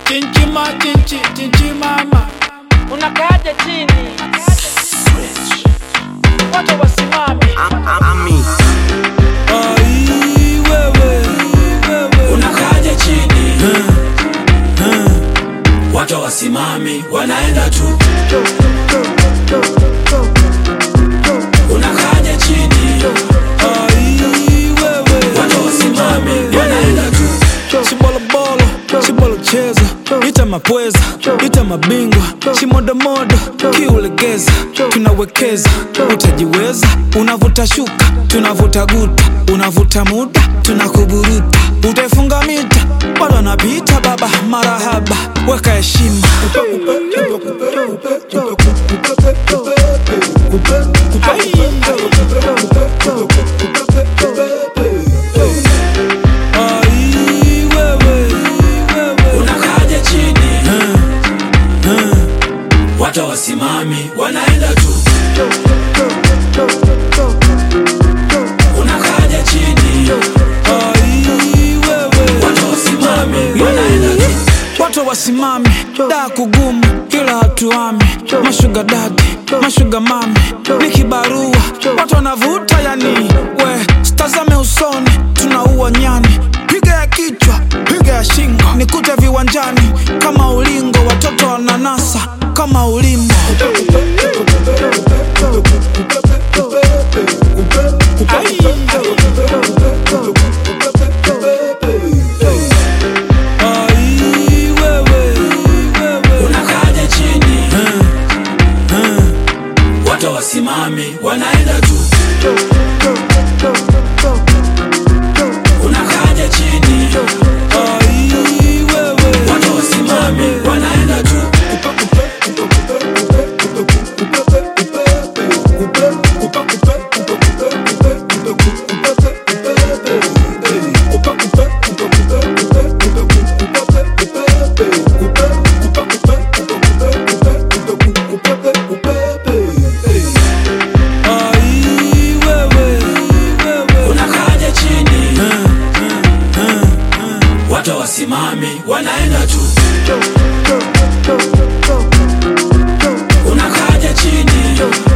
chinchima chinchi chinchi mama unakaaja chini watu wasimame Ami, ai wewe wewe unakaja chini watu wasimami wanaenda tu unakaja chini ai wewe watu wasimami wanaenda tu chibolobolo chibolocheza ita mapweza ita mabingwa chimodomodo kiulegeza tunawekeza utajiweza unavuta shuka tunavuta guta unavuta muda tunakuburuta utaifunga mita bado anapita baba marahaba weka heshima Ai, wewe, wewe. unakaja chini watu wasimami wanaenda tu unakaja chini Ai, wewe. watu wasimami wanaenda tu watu wasimame daa kugumu kila hatuame mashuga dadi mashuga mame ni kibarua watu wanavuta yani we stazame usoni tunaua nyani piga ya kichwa piga ya shingo nikute viwanjani kama ulingo watoto wananasa kama ulimbo Ai, wewe, wewe. unakaja chini watu wasimami wanaenda tu unakaja chini Ai, wewe. watu wasimami wanaenda tu Ai, wewe, wewe. unakaja chini watu wasimami wanaenda tu unakaja chini